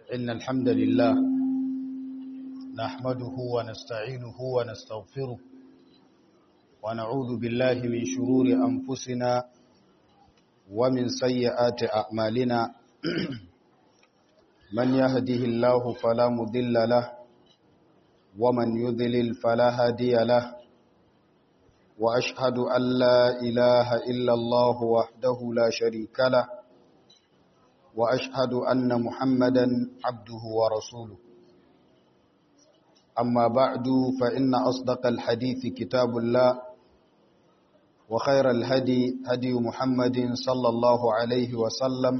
إن الحمد لله نحمده ونستعينه ونستغفره ونعوذ بالله من شرور أنفسنا ومن سيئات أعمالنا من يهده الله فلا مضل له ومن يذلل فلا هادي له وأشهد أن لا إله إلا الله وحده لا شريك له وأشهد أن محمدا عبده ورسوله أما بعد فإن أصدق الحديث كتاب الله وخير الهدي هدي محمد صلى الله عليه وسلم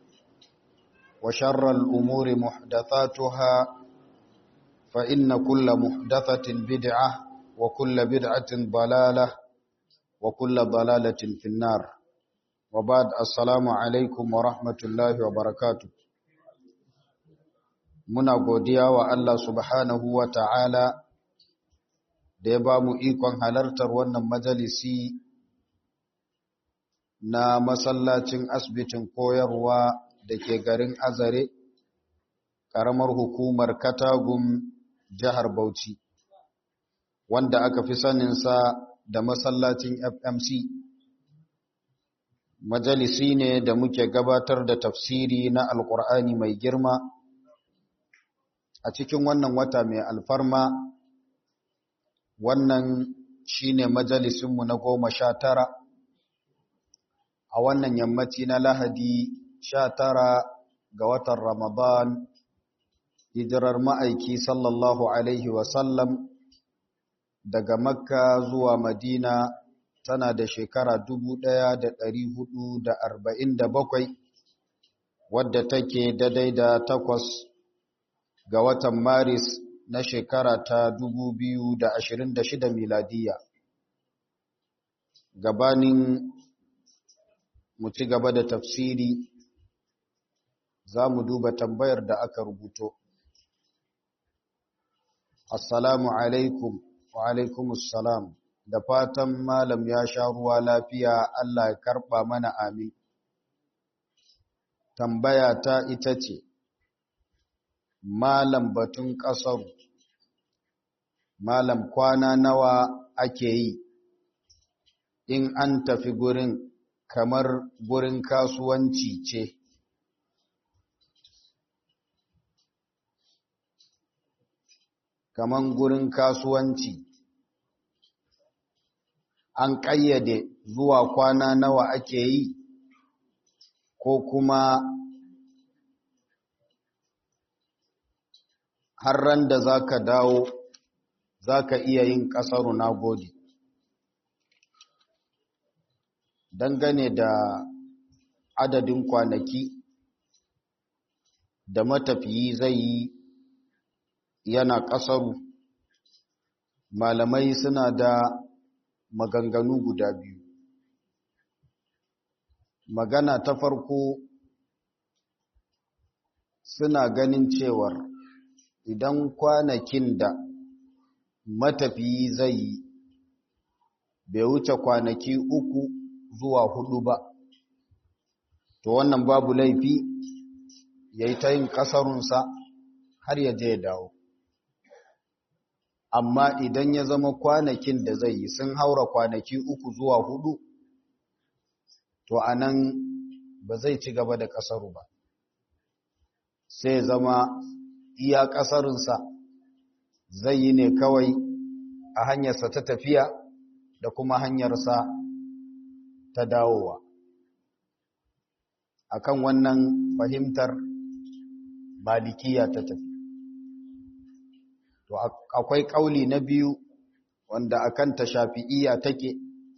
وشر الأمور محدثاتها فإن كل محدثة بدعة وكل بدعة ضلالة وكل ضلالة في النار وبعد السلام alaikum wa rahmatullahi wa barakatu muna godiya wa Allah subhanahu wa ta'ala da ya ba mu ikon halartar wannan majalisi na masallacin asibitin koyarwa da ke garin azare ƙaramar hukumar katagun jihar bauchi wanda aka fi saninsa da masallacin fmc majalisi ne da muke gabatar da tafsiri na alkur'ani mai girma a cikin wannan wata mai alfarma wannan shine majalisinmu na goma sha tara a wannan yammaci na lahadi sha tara ga watan ramadan hijirar ma'aiki sallallahu alaihi wasallam daga makka zuwa madina tana da shekara bakwai, wadda take daidai da takwas ga watan maris na shekara ta shida miladiya gabanin mu ci gaba da tafsiri za mu duba tambayar da aka rubuto assalamu alaikum wa alaikumussalam da fatan malam ya sha ruwa lafiya Allah ya karɓa mana amin. Tambaya ta ita ce, Malam batun ƙasar, Malam kwana nawa ake yi, in an tafi gurin kamar gurin kasuwanci ce. Kaman gurin kasuwanci. an ƙayyade zuwa kwana nawa ake yi ko kuma har ran da za ka dawo za ka iya yin ƙasaru na gode dangane da adadin kwanaki da matafiyi zai yi yana ƙasaru malamai suna da maganganu guda biyu magana ta farko suna ganin cewar idan kwanakin da matafiyi zai yi bai wuce kwanaki uku zuwa hudu ba to wannan babu laifi ya yi ta yin ƙasarunsa har ya je ya dawo amma idan ya zama kwanakin da zai yi sun haura kwanaki uku zuwa hudu to a nan ba zai ci gaba da ƙasaru ba sai zama iya ƙasarinsa zai yi ne kawai a hanyarsa ta tafiya da kuma hanyarsa ta dawowa akan wannan fahimtar malikiya ta tafi to akwai kauli na biyu wanda akan ta shafi'iyya take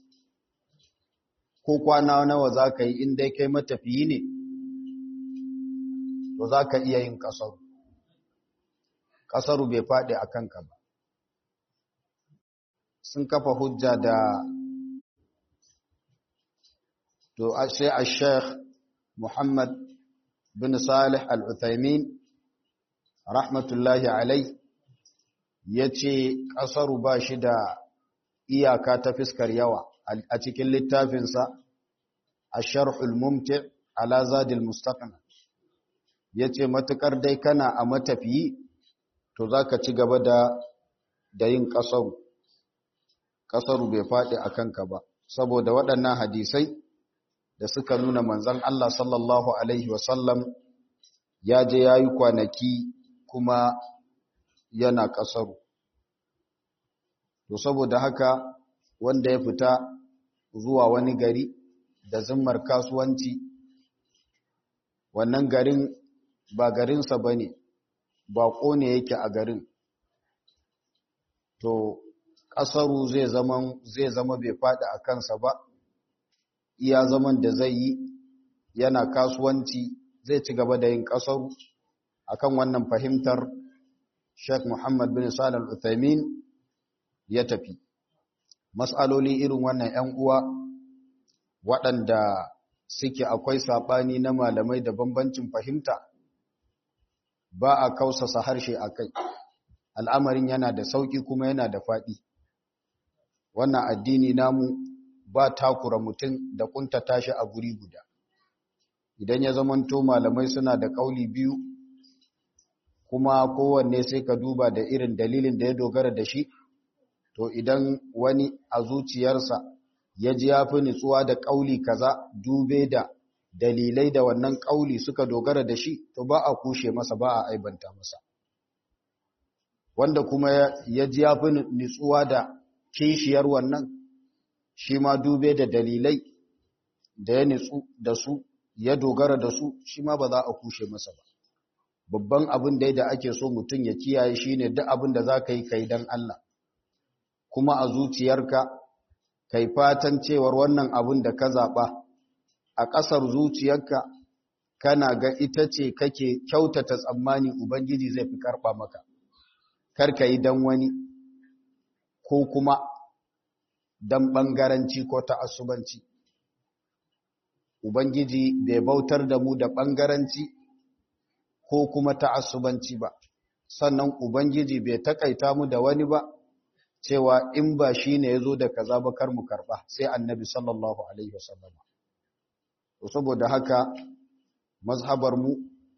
ko kwana nawa zaka yi in dai kai matafiyi ne to zaka iya yin kasaru kasaru bai fadi akan ka ba sun kafa hujja da to sai al-sheikh Muhammad bin Salih al-Uthaymin rahmatullahi alayhi ya ce ƙasaru ba shi da iyaka ta fiskar yawa a cikin littafinsa a sharhul mumti ala zadil mustaqna ya ce matuƙar dai kana a matafiyi to za ka ci gaba da da yin ƙasaru ƙasaru bai faɗi a kanka ba saboda waɗannan hadisai da suka nuna manzan Allah sallallahu Alaihi wasallam ya je ya yi kwanaki kuma yana ƙasaru to saboda haka wanda ya fita zuwa wani gari da zimmar kasuwanci wannan garin ba garinsa ba ne baƙo ne yake a garin to ƙasaru zai zama zai zama bai faɗi a kansa ba iya zaman da zai yi yana kasuwanci zai ci gaba da yin ƙasaru akan wannan fahimtar Sheikh Muhammad bin Salih Al-Uthaymin ya tafi mas'aloli irin wannan 'yan uwa waɗanda suke akwai saɓani na malamai da bambancin fahimta ba a kausasa harshe a kai al'amarin yana da sauƙi kuma yana da faɗi wannan addini namu ba takura mutum da ƙuntata shi a guri guda idan ya zamanto malamai suna da ƙauli biyu kuma kowanne sai ka duba da irin dalilin da ya dogara da shi to idan wani a zuciyarsa ya ji ya fi nutsuwa da ƙauli kaza dube da dalilai da wannan ƙauli suka dogara da shi to ba a kushe masa ba a aibanta masa wanda kuma ya ji ya fi nutsuwa da kishiyar wannan shi ma dube da dalilai da ya nutsu da su ya dogara da su shi ma ba za a kushe masa ba babban abin da da ake so mutum ya kiyaye shine duk abin da za ka yi kai don Allah kuma a zuciyarka kai fatan cewar wannan abin da ka zaɓa a ƙasar zuciyarka kana ga ita ce kake kyautata tsammani Ubangiji zai fi karɓa maka, karka yi don wani ko kuma don ɓangaranci ko ta'assubanci. Ubangiji bai bautar da mu da ɓangaranci ko kuma ta'assubanci ba, sannan Ubangiji bai taƙaita mu da wani ba, cewa in ba shi ne ya zo da kaza ba kar mu karɓa sai annabi sallallahu Alaihi wasallam. Saboda haka, mazhabar mu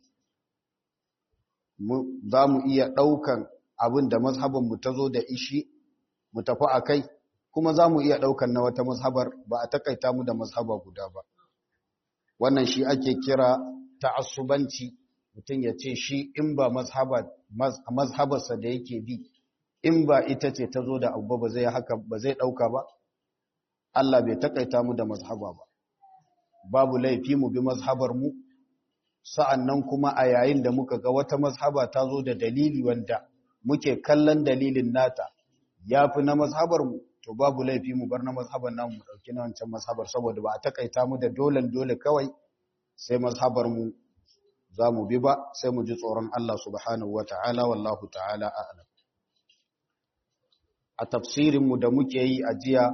za mu iya ɗaukan abin da mazhabar mu ta zo da ishi mu tafi a kai kuma za mu iya ɗaukan na wata mazhabar ba a takaita mu da mazhaba guda ba wannan shi ake kira ta'assubanci mutum ya ce shi in ba mazhabarsa da yake bi in ba ita ce ta zo da abu ba zai haka ba zai ɗauka ba Allah bai takaita mu da mazhaba ba babu laifi mu bi mazhabar mu sa'annan kuma a yayin da muka ga wata mazhaba ta zo da dalili wanda muke kallon dalilin nata ya fi na mazhabar mu to babu laifi mu bar na mazhabar namu mu dauki na wancan mazhabar saboda ba a takaita mu da dolen dole kawai sai mazhabar mu za mu bi ba sai mu ji tsoron Allah subhanahu wata'ala wallahu ta'ala a'lam a tafsirin mu da muke yi a jiya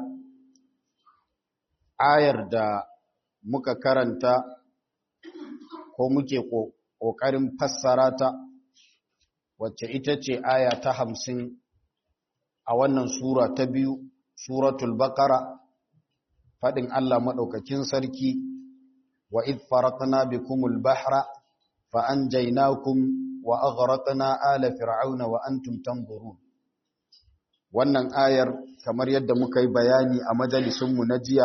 ayar da muka karanta ko muke ƙoƙarin fassara ta wacce ita ce aya ta hamsin a wannan sura ta biyu suratul baqara faɗin Allah maɗaukakin sarki wa id faratna bikumul bahra fa anjaynakum wa aghraqna ala fir'auna wa antum tanzurun wannan ayar kamar yadda muka yi bayani a majalisunmu na jiya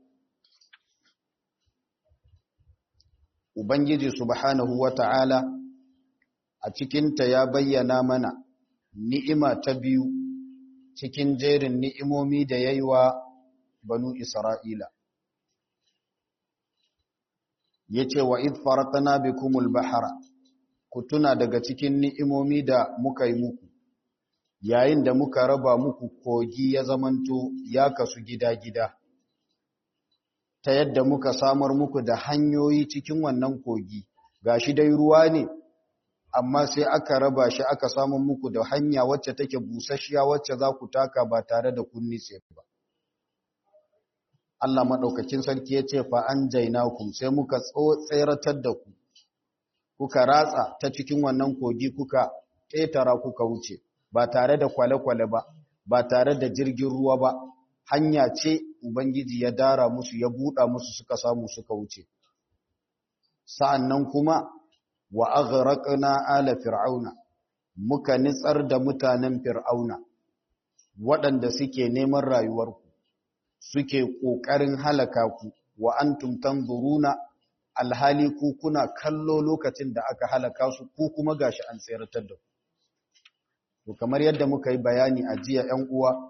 Ubangiji subhanahu wa ta'ala a cikinta ya bayyana mana ni'ima ta biyu cikin jerin ni'imomi da ya yi wa banu Isra'ila. Ya ce wa id faratana bikumul bahara, ku tuna daga cikin ni'imomi da muka yi muku, yayin da muka raba muku kogi ya zamanto ya kasu gida-gida. ta yadda muka samar muku da hanyoyi cikin wannan kogi gashi dai ruwa ne amma sai aka raba shi aka samu muku da hanya wacce take busasshiya wacce za ku taka ba tare da kun nitse ba Allah madaukakin sarki ya ce fa anjaynakum sai muka tseratar da ku kuka ratsa ta cikin wannan kogi kuka ƙetara kuka wuce ba tare da kwale-kwale ba ba tare da jirgin ruwa ba hanya ce Ubangiji ya dara musu ya buɗa musu suka samu suka wuce. Sa'an nan kuma wa aghraqna ala fir'auna muka nitsar da mutanen fir'auna waɗanda suke neman rayuwarku suke ƙoƙarin halaka ku wa antum tanzuruna alhali ku kuna kallo lokacin da aka halaka su ku kuma gashi an tseratar da ku to kamar yadda muka yi bayani a jiya 'yan uwa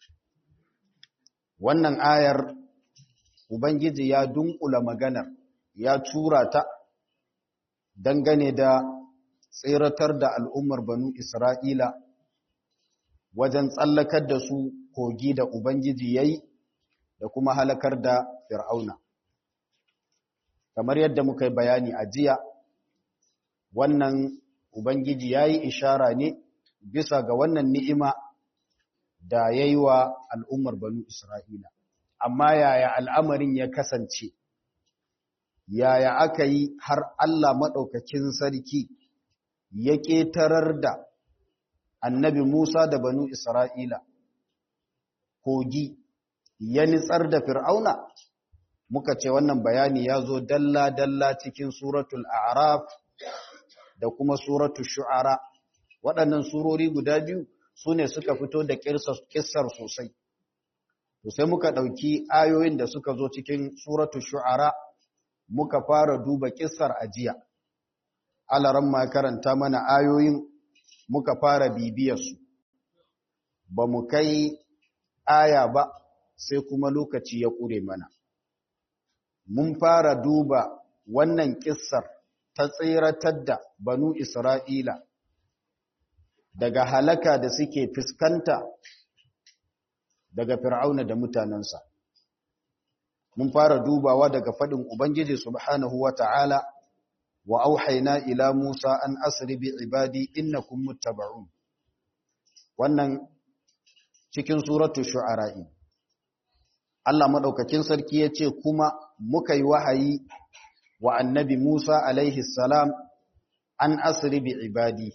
wannan ayar ubangiji ya dunkula maganar ya tura ta dangane da tseratar da al'ummar banu isra'ila wajen tsallakar da su kogi da ubangiji ya yi da kuma halakar da fir'auna kamar yadda muka yi bayani a jiya wannan ubangiji ya yi ishara ne bisa ga wannan ni'ima da ya yi wa al'ummar banu Isra'ila. Amma yaya al'amarin ya kasance, yaya aka yi har Allah maɗaukakin sarki ya ƙetarar da annabi Musa da banu Isra'ila, kogi ya nitsar da fir'auna, muka ce wannan bayani ya zo dalla-dalla cikin suratul Araf da kuma suratul Shu'ara. waɗannan surori guda biyu su ne suka fito da kissar sosai. To sai muka ɗauki ayoyin da suka zo cikin suratu shu'ara muka fara duba kissar ajiya. Alaran ma karanta mana ayoyin muka fara bibiyarsu. Ba mu kai aya ba sai kuma lokaci ya ƙure mana. Mun fara duba wannan kissar ta tseratar da banu Isra'ila daga halaka da suke fuskanta daga fir'auna da mutanensa mun fara dubawa daga fadin ubangiji subhanahu wata'ala wa auhayna ila musa an asri bi ibadi innakum muttaba'un wannan cikin suratul shu'ara Allah madaukakin sarki yace kuma muka yi wahayi wa annabi Musa alaihi salam an asri bi ibadi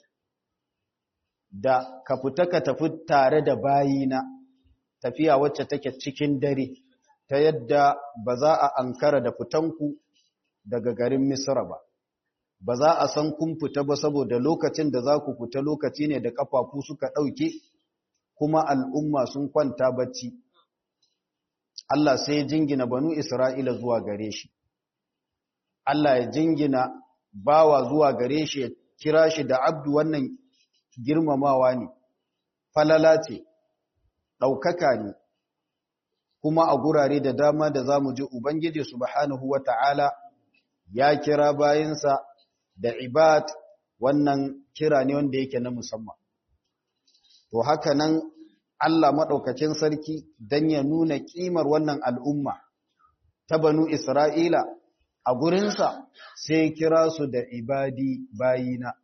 da ka fita ka tafi tare da bayina tafiya wacce take cikin dare ta yadda ba za a ankara da fitanku daga garin Misra ba ba za a san kun fita ba saboda lokacin da za ku fita lokaci ne da kafafu suka ɗauke kuma al'umma sun kwanta bacci Allah sai jingina banu Isra'ila zuwa gare shi Allah ya jingina bawa zuwa gare shi ya kira shi da abdu wannan girmamawa ne, falala ce, ɗaukaka ne, kuma a gurare da dama da za mu ji Ubangiji Subhanahu wa ta'ala ya kira bayansa da ibad wannan kira ne wanda yake na musamman. To haka nan Allah maɗaukacin sarki don ya nuna ƙimar wannan al'umma ta banu Isra'ila a gurinsa sai kira su da ibadi bayina.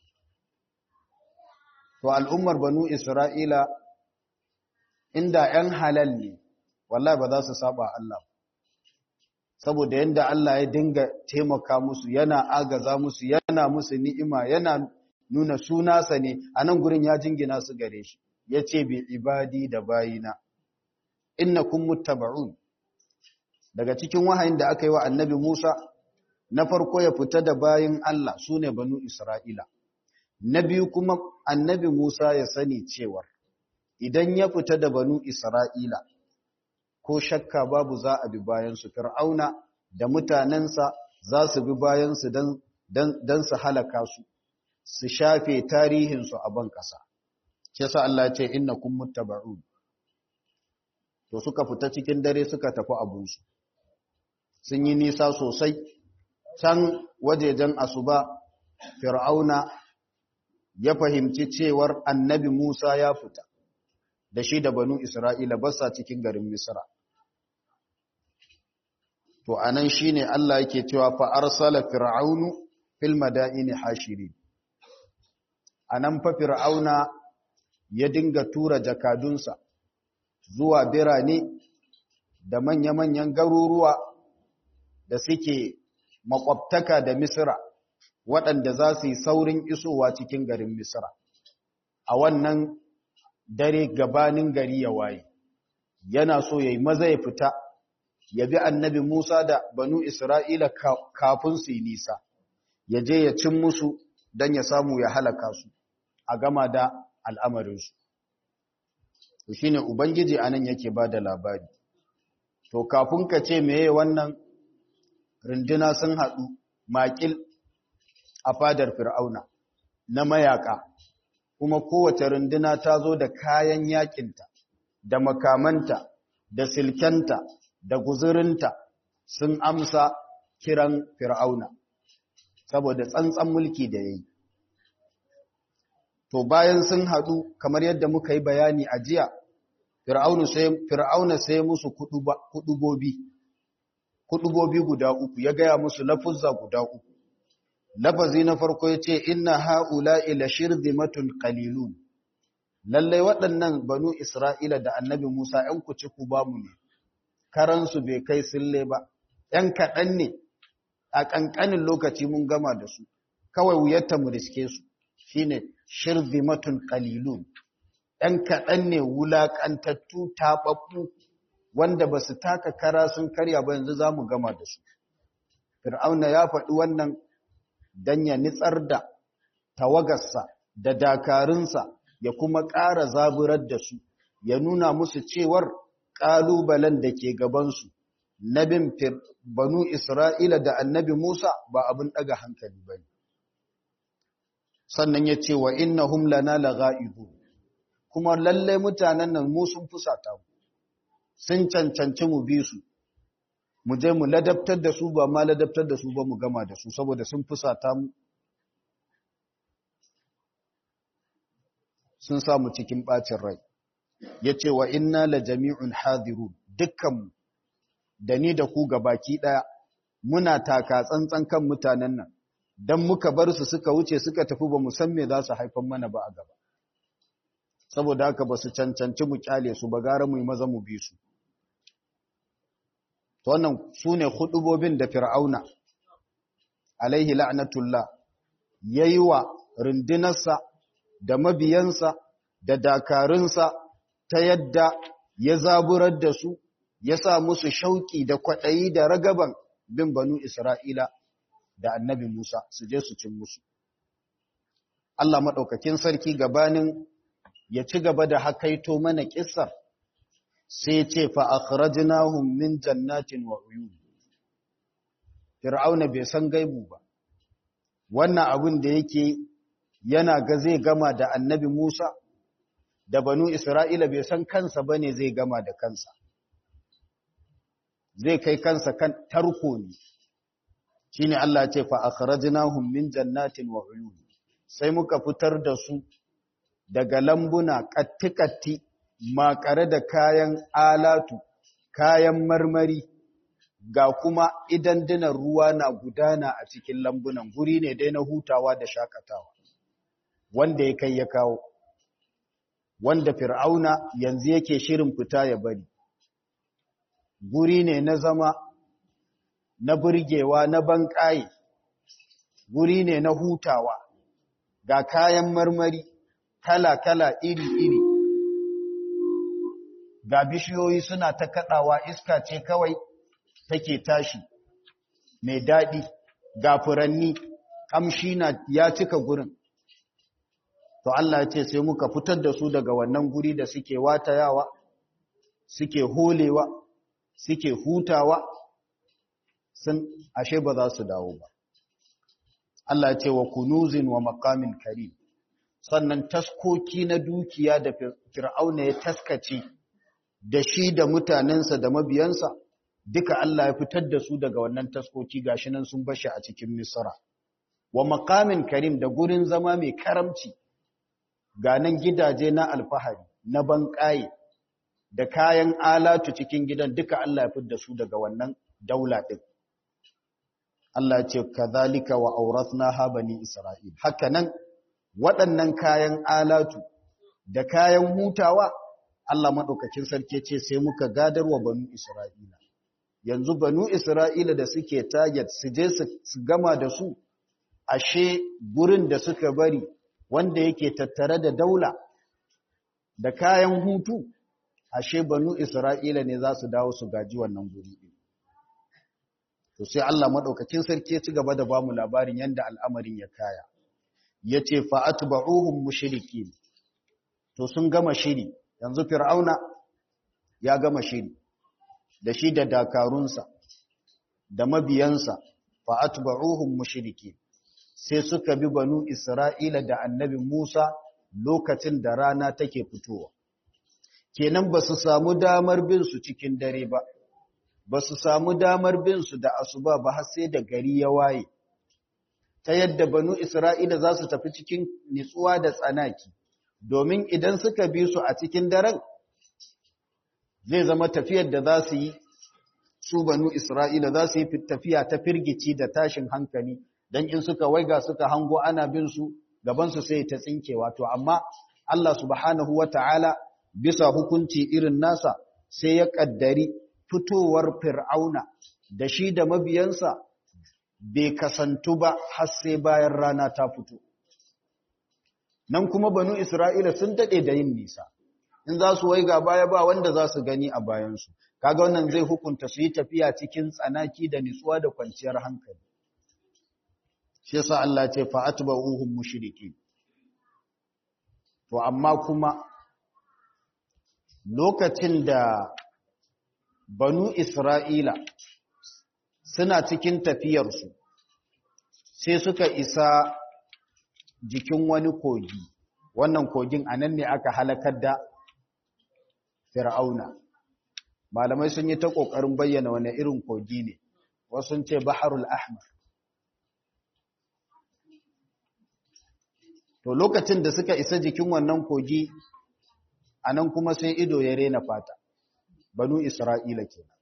to al'ummar banu Isra'ila inda ‘yan halal ne, wallahi ba za su saba Allah. Saboda yadda Allah ya dinga taimaka musu, yana agaza musu, yana musu ni'ima, yana nuna sunasa ne, a nan gurin ya jingina su gare shi, ya ce bi ibadi da bayina. Inna kun muttaba'un. Daga cikin wahayin da aka yi wa annabi Musa, na farko ya fita da bayin Allah su ne banu Isra'ila. Na biyu kuma annabi Musa ya sani cewar idan ya fita da banu Isra'ila ko shakka babu za a bi bayansu fir'auna da mutanensa za su bi bayansu don su halaka su su shafe tarihinsu a ban ƙasa. Ce sa Allah ce inna kun muttaba'un. To suka fita cikin dare suka tafi abunsu. Sun yi nisa sosai, can wajejen asuba fir'auna ya fahimci cewar annabi Musa ya fita da shi da banu Isra'ila basa cikin garin Misra. To, anan shi ne Allah yake cewa fa'arsala fir'aunu fil mada'ini hashiri. A nan fa fir'auna ya dinga tura jakadunsa zuwa birane da manya-manyan garuruwa da suke makwabtaka da Misra. waɗanda za su yi saurin isowa cikin garin Misra. A wannan dare gabanin gari ya waye, yana so ya yi maza ya fita, ya bi annabi Musa da banu Isra'ila kafin su yi nisa, ya je ya cin musu don ya samu ya halaka su a gama da al'amarinsu to shine ubangiji anan yake ba da labari to kafin ka ce meye wannan runduna sun haɗu makil a fadar fir'auna na mayaka kuma kowace runduna ta zo da kayan yakinta da makamanta da silkenta da guzurinta sun amsa kiran fir'auna saboda tsantsan mulki da ya yi to bayan sun haɗu kamar yadda muka yi bayani a jiya fir'auna sai musu kudubobi kudubobi guda uku ya gaya musu lafuzza guda uku lafazi na farko ya ce inna ha'ula ila shirzimatun qalilun lallai waɗannan banu isra'ila da annabi musa ‘yan kuci ku ba mu ne karansu bai kai sille ba ‘yan kaɗan ne a ƙanƙanin lokaci mun gama da su kawai wuyarta mu riske su shine shirzimatun qalilun ‘yan kaɗan ne wulaƙantattu taɓaɓɓu wanda ba su taka kara sun karya ba yanzu za mu gama da su. Fir'auna ya faɗi wannan don ya nitsar da tawagarsa da dakarunsa ya kuma ƙara zaburar da su, ya nuna musu cewar ƙalubalen da ke gabansu na bin banu Isra'ila da annabi Musa ba abin ɗaga hankali ba ne. Sannan ya ce wa inna hum lana laga'ibu. kuma lallai mutanen nan mu sun fusata mu sun cancanci mu bi su mu je mu ladabtar da su ba ma ladabtar da su ba mu gama da su saboda sun fusata mu sun samu cikin bacin rai yace wa inna la jami'un hadirun dukkan da ni da ku gabaki daya muna taka tsantsan kan mutanen nan dan muka bar su suka wuce suka tafi ba mu san me za su haifar mana ba a gaba saboda haka ba su cancanci mu kyale su ba gara mu yi maza mu bi su to wannan su ne hudubobin da fir'auna alaihi la'natullah yayi wa rundunarsa da mabiyansa da dakarunsa ta yadda ya zaburar da su ya sa musu shauki da kwaɗayi da ragaban bin banu isra'ila da annabi musa su je su cin musu Allah maɗaukakin sarki gabanin ya ci gaba da hakaito mana kissar sai ce fa akhrajnahum min jannatin wa uyun fir'auna bai san gaibu ba wannan abin da yake yana ga zai gama da annabi Musa da banu Isra'ila bai san kansa bane zai gama da kansa zai kai kansa kan tarko ne shine Allah ce fa akhrajnahum min jannatin wa uyun sai muka fitar da su daga lambuna kattikatti makare da kayan alatu kayan marmari ga kuma idan dinan ruwa na gudana a cikin lambunan guri ne dai na hutawa da shakatawa wanda ya kai ya kawo wanda fir'auna yanzu yake shirin fita ya bari guri ne na zama na burgewa na banƙaye guri ne na hutawa ga kayan marmari kala-kala iri-iri ga bishiyoyi suna ta kaɗawa iska ce kawai take tashi mai daɗi ga furanni ƙamshi na ya cika gurin to Allah ce sai muka fitar da su daga wannan guri da suke watayawa suke holewa suke hutawa sun ashe ba za su dawo ba Allah ce wa kunuzin wa maqamin karim sannan taskoki na dukiya da fir'auna ya taskace da shi da mutanensa da mabiyansa duka Allah ya fitar da su daga wannan taskoki gashi nan sun bashi a cikin Misra wa maqamin karim da gurin zama mai karamci ga nan gidaje na alfahari na banƙaye da kayan alatu cikin gidan duka Allah ya fitar da su daga wannan daula din Allah ya ce kadhalika wa awrathnaha bani isra'il haka nan waɗannan kayan alatu da kayan hutawa Allah maɗaukakin sarki ce sai muka gadarwa banu Isra'ila. Yanzu banu Isra'ila da suke target su je su gama da su, ashe gurin da suka bari wanda yake tattare da daula da kayan hutu, ashe banu Isra'ila ne za su dawo su gaji wannan guri ɗin. to sai Allah madaukakin sarki ya ci gaba da bamu labarin yanda al'amarin ya kaya yace fa atba'uhum mushrikin to sun gama shiri yanzu fir'auna ya gama shiri da shi da dakarunsa da mabiyansa fa atba'uhum mushrikin sai suka bi banu isra'ila da annabi Musa lokacin da rana take fitowa kenan ba su samu damar bin su cikin dare ba ba su samu damar bin su da asuba ba har sai da gari ya waye ta yadda banu isra'ila za su tafi cikin nitsuwa da tsanaki domin idan suka bi su a cikin daren zai zama tafiyar da za su yi su banu Isra'ila za su yi tafiya ta firgici da tashin hankali don in suka waiga suka hango ana bin su gabansu sai ta tsinke wato amma Allah subhanahu wa ta'ala bisa hukunci irin nasa sai ya ƙaddari fitowar fir'auna da shi da mabiyansa bai kasantu ba har sai bayan rana ta fito. Nan kuma banu Isra'ila sun daɗe da yin nisa. in za su waiga baya ba wanda za su gani a bayansu kaga wannan zai hukunta su yi tafiya cikin tsanaki da nitsuwa da kwanciyar hankali shi yasa Allah ce fa atba'uhum mushriki to amma kuma lokacin da banu Isra'ila suna cikin tafiyarsu sai suka isa jikin wani kogi wannan kogin anan ne aka halakar da fir'auna malamai sun yi ta ƙoƙarin bayyana wani irin kogi ne wasu sun ce baharul ahmar to lokacin da suka isa jikin wannan kogi a nan kuma sai ido ya rena fata banu isra'ila kenan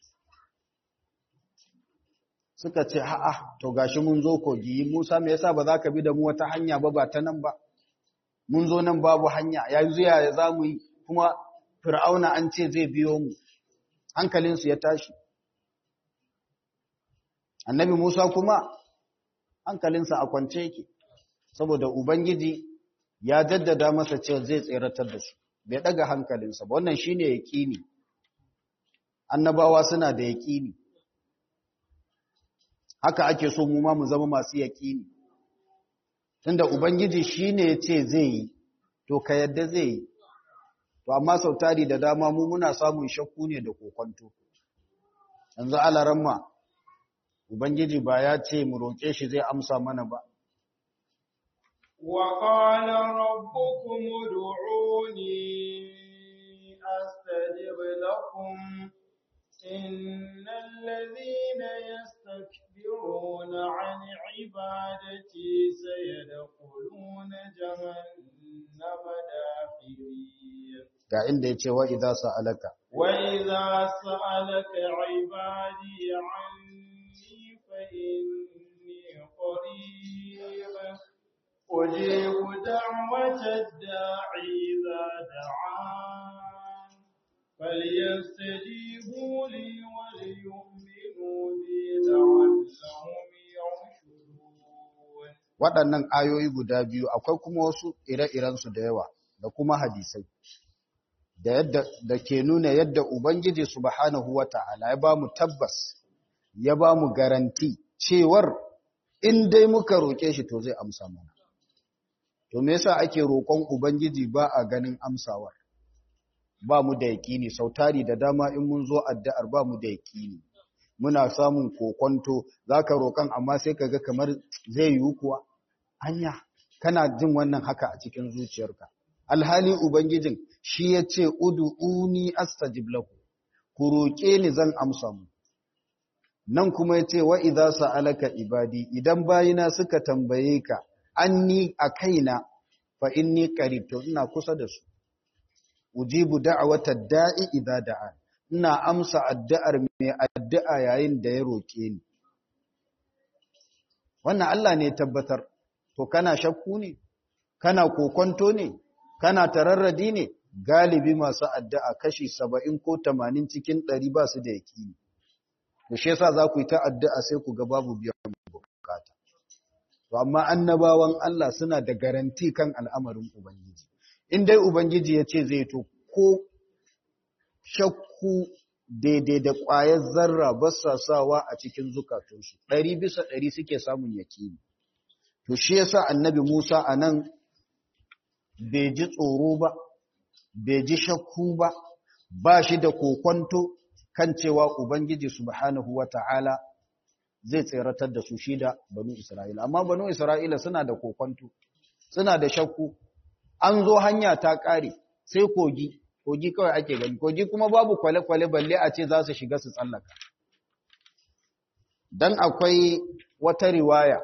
suka ce ha'a to gashi mun zo kogi musa me yasa ba za ka bi da mu wata hanya ba ba ta nan ba mun zo nan babu hanya yanzu ya za mu yi kuma fir'auna an ce zai biyo mu hankalinsu ya tashi annabi musa kuma hankalinsa a kwance yake saboda ubangiji ya jaddada masa cewa zai tseratar da su bai daga hankalinsa ba wannan shine yaqini annabawa suna da yaqini haka ake so mu ma mu zama masu yaqini tunda ubangiji shine yace zai yi to ka yadda zai yi to amma sautari da dama mu muna samun shakku ne da kokonto yanzu alaramma ubangiji ba ya ce mu roƙe shi zai amsa mana ba وقال ربكم ادعوني أستجب لكم إن الذين يستكبرون عن عبادتي سيدخلون جهنم داخرين ga inda yace wa idza sa'alaka وإذا سألك عبادي عني فإني قريب أجيب دعوة الداعي إذا دعان فليستجيبوا لي وليؤمنوا بي لعلهم يرشدون waɗannan ayoyi guda biyu akwai kuma wasu ire-irensu da yawa da kuma hadisai da yadda da ke nuna yadda ubangiji subhanahu wata'ala ya ba mu tabbas ya ba mu garanti cewar in dai muka roƙe shi to zai amsa mana to me yasa ake roƙon ubangiji ba a ganin amsawar ba mu da yaƙini sautari da dama in mun zo addu'ar ba mu da yaƙini muna samun kokonto zaka roƙan amma sai kaga kamar zai yiwu kuwa anya kana jin wannan haka a cikin zuciyarka alhali ubangijin shi ya ce ud'uni astajib lakum ku roƙe ni zan amsa mu nan kuma ya ce wa idza sa'alaka ibadi idan bayina suka tambaye ka anni a kaina fa inni qarib to ina kusa da su ujibu da'wata da'i idza da'a ina amsa addu'ar mai addu'a yayin da ya roke ni wannan Allah ne tabbatar to kana shakku ne kana kokonto ne kana tararradi ne galibi masu addu'a kashi 70 ko 80 cikin 100 ba su da yakini to shi yasa za ku yi ta addu'a sai ku ga babu biyan bukata to amma annabawan Allah suna da garanti kan al'amarin ubangiji in dai ubangiji ya ce zai to ko shakku daidai da ƙwayar zarra ba sa sawa a cikin zukatunsu ɗari bisa ɗari suke samun yaƙini to shi yasa annabi Musa a nan bai ji tsoro ba bai ji shakku ba ba shi da kokonto kan cewa Ubangiji subhanahu wa ta'ala zai tseratar da su shi da banu Isra'ila. Amma banu Isra'ila suna da kokonto, suna da shakku, an zo hanya ta ƙare sai kogi, kogi kawai ake gani, kogi kuma babu kwale-kwale balle a ce za su shiga su tsallaka. Don akwai wata riwaya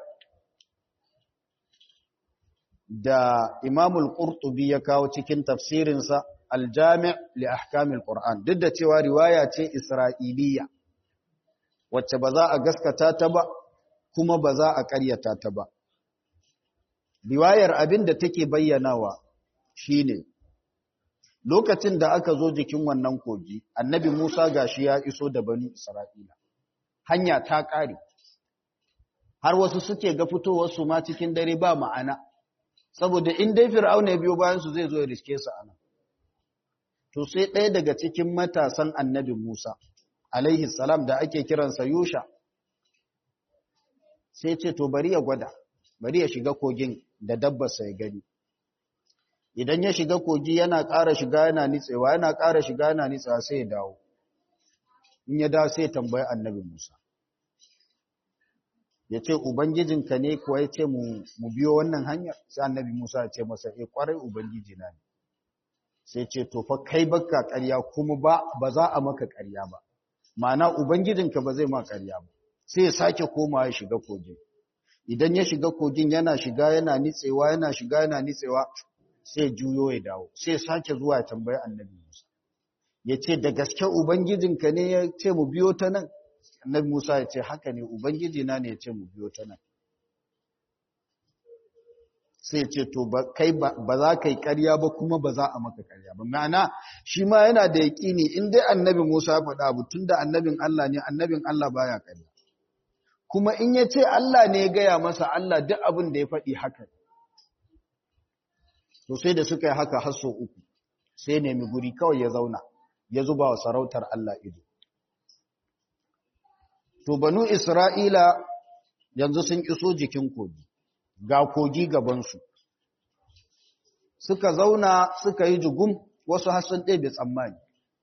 da Imamul Qurtubi ya kawo cikin tafsirinsa Al-Jami' li ahkamil Qur'an duk da cewa riwaya ce Isra'iliya wacce ba za a gaskata ta ba kuma ba za a ƙaryata ta ba. Riwayar abin da take bayyanawa shine lokacin da aka zo jikin wannan kogi Annabi Musa gashi ya iso da bani Isra'ila hanya ta ƙare har wasu suke ga fitowar su ma cikin dare ba ma'ana saboda in dai fir'auna ya biyo bayan su zai zo ya riske su anan to sai ɗaya daga cikin matasan annabi Musa alaihi salam da ake kiransa Yusha sai ce to bari ya gwada bari ya shiga kogin da dabbarsa ya gani idan ya shiga kogi yana ƙara shiga yana nitsewa yana ƙara shiga yana nitsewa sai ya dawo in ya dawo sai ya tambayi annabi Musa ya ce Ubangijinka ne kuwa ya ce mu biyo wannan hanyar sai annabi Musa ya ce masa e kwarai Ubangiji na ne sai ce to fa kai baka ƙarya kuma ba ba za a maka ƙarya ba ma'ana Ubangijinka ba zai ma ƙarya ba sai ya sake koma ya shiga kogin idan ya shiga kogin yana shiga yana nitsewa yana shiga yana nitsewa sai juyo ya dawo sai sake zuwa ya tambayi annabi Musa ya ce da gaske Ubangijinka ne ya ce mu biyo ta nan annabi Musa ya ce haka ne ubangiji na ne ya ce mu biyo ta nan sai ya ce to kai ba za ka yi ƙarya ba kuma ba za a maka ƙarya ba ma'ana shi ma yana da yaƙini in dai annabi Musa ya faɗa abu tunda annabin Allah ne annabin Allah baya ƙarya kuma in ya ce Allah ne ya gaya masa Allah duk abin da ya faɗi haka to sai da suka yi haka har sau uku sai nemi guri kawai ya zauna ya zuba wa sarautar Allah ido To, banu Isra'ila yanzu sun iso jikin kogi, ga kogi gabansu. Suka zauna suka yi jugum wasu hassan ɗebe tsammani.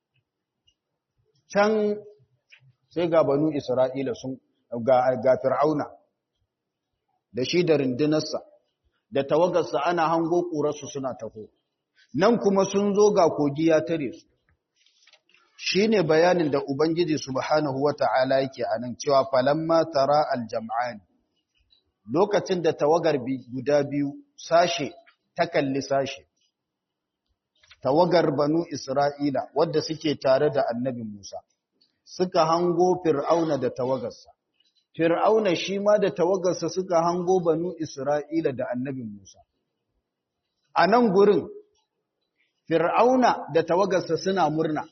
Can sai ga banu Isra'ila sun ga, ga Fir'auna da shi da rindinarsa, da tawagarsa ana hango ƙurarsu suna taho. Nan kuma sun zo ga kogi ya tare su. shi ne bayanin da Ubangiji Subhanahu wa ta'ala yake a nan cewa falamma tara aljam'ani lokacin da tawagar guda biyu sashe ta kalli sashe, tawagar banu Isra'ila wadda suke tare da annabi Musa, suka hango Fir'auna da tawagarsa. Fir'auna shi ma da tawagarsa suka hango banu Isra'ila da annabi Musa. A nan gurin, Fir'auna da tawagarsa suna murna.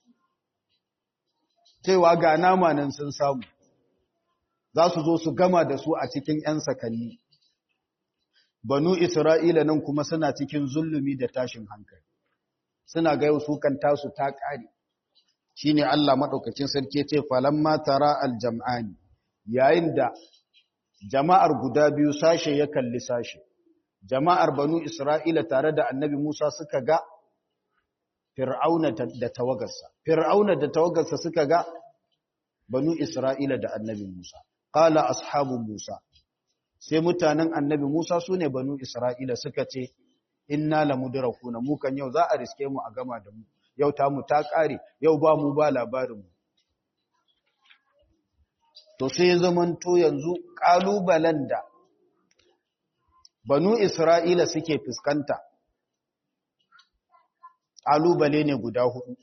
cewa ga nama nan sun samu za su zo su gama da su a cikin ‘yan sakanni. Banu Isra'ila nan kuma suna cikin zulumi da tashin hankali, suna ga yau su kan tasu ta ƙare. Shi ne Allah maɗaukacin sarki ce, falamma tara aljam'ani, yayin da jama'ar guda biyu sashe ya kalli sashe, jama'ar Banu Isra'ila tare da annabi Musa suka ga Fir'auna da tawagarsa. Fir'auna da tawagarsa suka ga banu Isra'ila da annabi Musa. Qala ashabu Musa. Sai mutanen annabi Musa su ne banu Isra'ila suka ce, Inna la mudrakuna mu kan yau za a riske mu a gama da mu. Yau ta mu ta ƙare, yau ba mu ba labarin mu. To sai zamanto yanzu ƙalubalen da banu Isra'ila suke fuskanta ƙalubale ne guda hudu.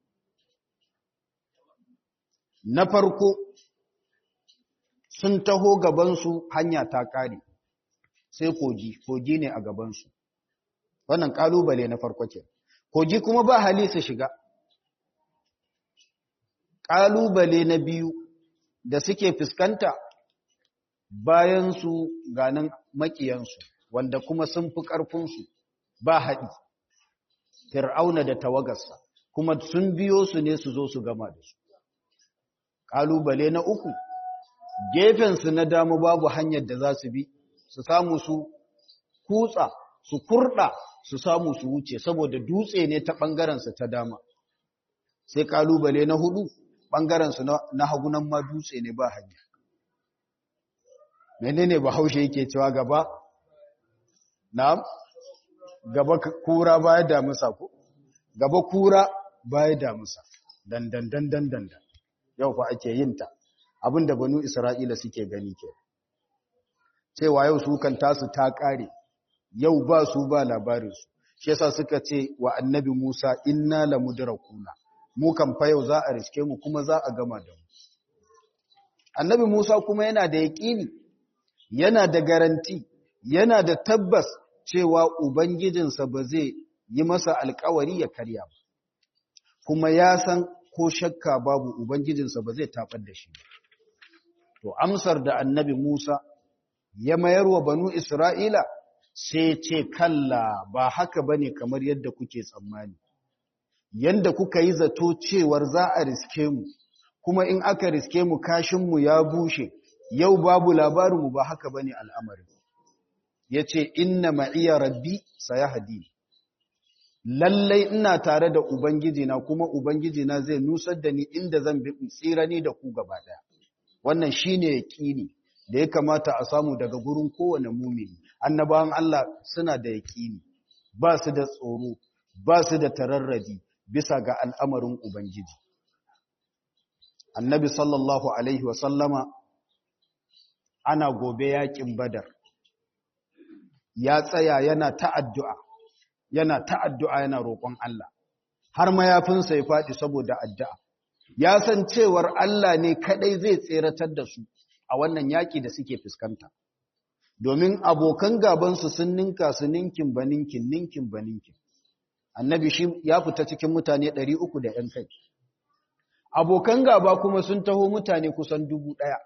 Na farko, sun taho gabansu hanya ta ƙare, sai kogi, kogi ne a gabansu. Wannan ƙalubale na farko ke. Kogi kuma ba hali su shiga. Ƙalubale na biyu da suke fuskanta bayansu ganin maƙiyansu, wanda kuma sun fi ƙarfinsu ba haɗi. Fir'auna da tawagarsa kuma sun biyo su ne su zo su gama da su kalubale na uku gefensu na dama babu hanyar da za su bi su samu su kutsa su kurda su samu su wuce saboda dutse ne ta ɓangarensu ta dama sai kalubale na hudu ɓangarensu na hagunan ma dutse ne ba hanya menene bahaushe yake cewa gaba na gaba kura baya damusa ko gaba kura baya damusa dandan dandan dandan yau fa ake yin ta abinda banu isra'ila suke gani ke cewa yau su kan tasu ta kare yau ba su ba labarinsu shi yasa suka ce wa annabi Musa inna lamudrakuna mu kan fa yau za a riske mu kuma za a gama da mu annabi Musa kuma yana da yaƙini yana da garanti yana da tabbas cewa ubangijinsa ba zai yi masa alkawari ya karya ba kuma ya san ko shakka babu ubangijinsa ba zai tabar da shi to amsar da annabi Musa ya mayar wa banu Isra'ila sai ce kalla ba haka bane kamar yadda kuke tsammani yanda kuka yi zato cewar za a riske mu kuma in aka riske mu kashinmu ya bushe yau babu labarinmu ba haka bane al'amarin yace inna ma'iya rabbi sayahdi lallai ina tare da ubangiji na kuma ubangiji na zai nusar da ni inda zan bi tsira ni da ku gaba daya wannan shine yaqini da ya kamata a samu daga gurin kowane mumini annabawan Allah suna da yaqini ba su da tsoro ba su da tararradi bisa ga al'amarin ubangiji annabi sallallahu alaihi wasallama ana gobe yakin badar ya tsaya yana ta'addu'a yana ta'addu'a yana roƙon Allah har mayafinsa ya faɗi saboda addu'a ya san cewar Allah ne kaɗai zai tseratar da su a wannan yaƙi da suke fuskanta domin abokan gabansu sun ninka su ninkin ba ninkin ninkin ba ninkin annabi shi ya fita cikin mutane ɗari uku da ‘yan kai abokan gaba kuma sun taho mutane kusan dubu ɗaya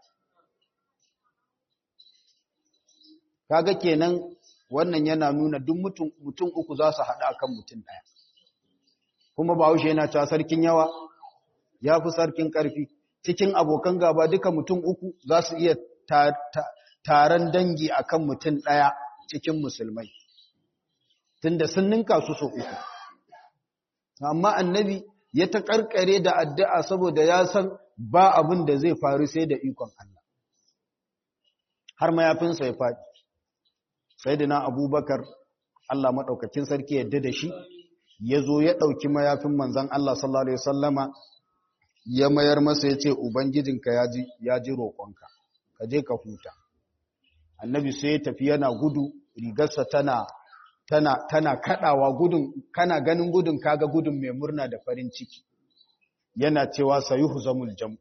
kaga kenan wannan yana nuna duk mutum mutum uku za su haɗa kan mutum ɗaya kuma bahaushe yana cewa sarkin yawa ya fi sarkin ƙarfi cikin abokan gaba duka mutum uku za su iya taron dangi a kan mutum ɗaya cikin musulmai tunda sun ninka su so uku amma annabi ya ta ƙarƙare da addu'a saboda ya san ba abin da zai faru sai da ikon Allah har mayafinsa ya faɗi sai da na abubakar Allah maɗaukakin sarki yadda da shi ya zo ya ɗauki mayafin manzan Allah sallallahu Alaihi wasallama ya mayar masa ya ce Ubangijinka ya ji roƙonka, ka je ka huta. Annabi sai ya tafi yana gudu, rigarsa tana, tana, tana kaɗawa gudun, kana ganin gudun kaga gudun mai murna da farin ciki. Yana cewa sayuhu zamul jam'u.